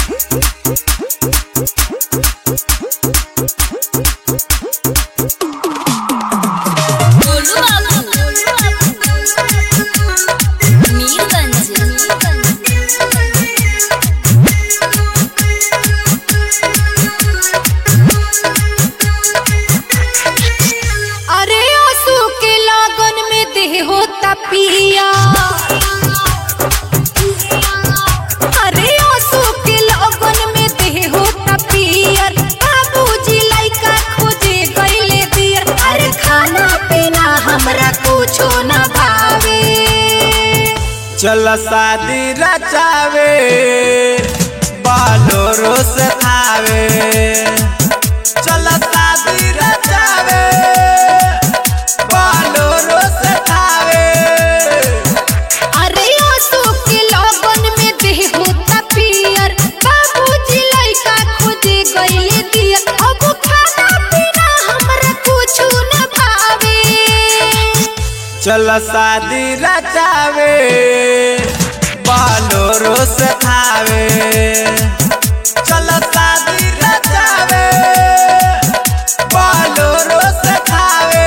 गोलू बाबू मीरगंज अरे आंसू के लागन में देह होता पिया अरे आंसू के लागन में देह होता पियर बाबूजी लइका खोजे गइले दियर अरे खाना पीना हमरा कुछो न भावे चल शादी रचावे बालोरो से थावे चल शादी रचावे बालोरो से थावे अरे आंसू के लागन में देह होता पियर बाबूजी लइका खोजे गइले दियर अब खाना पीना हमरा कुछो न भावे चल शादी रचावे बालोरो से थावे चल शादी रचावे बालोरो से थावे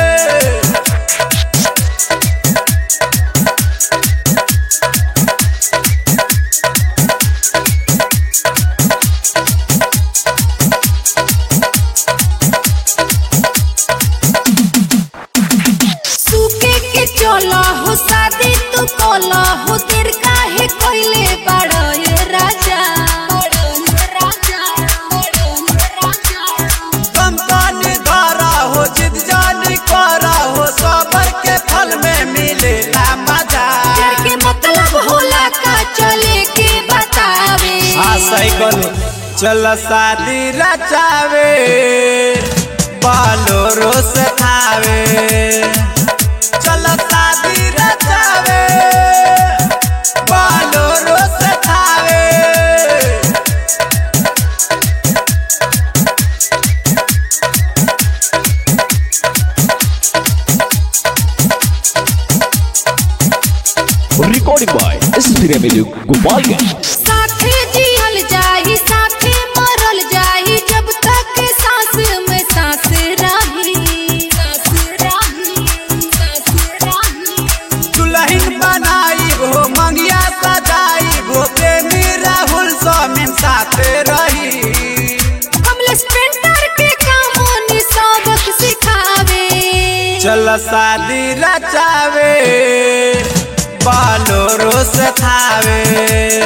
सूखे के चला हो शादी तू कोला हो देर काहे कोइले बड़ो ये राजा बड़ो ये राजा बड़ो ये राजा कम पानी धारा हो जिद जानी करा हो सबर के फल में मिले मजा प्यार के मतलब होला का चले के बतावे हाँ सही कहलू चल शादी रचावे बालोरो से थावे चल शादी रचावे बालोरो से Thawe recording by SP Revenue Gopalganj. साथे जियल जाही साथे मरल जाही जब तक सांस में सांस रही सांस रही सांस रही दुल्हन बनाई हो मंगिया सजाई हो प्रेमी राहुल स्वामी साथ रही कमलेश पेंटर के कामों सबक सिखावे चल शादी रचावे बालोरो से थावे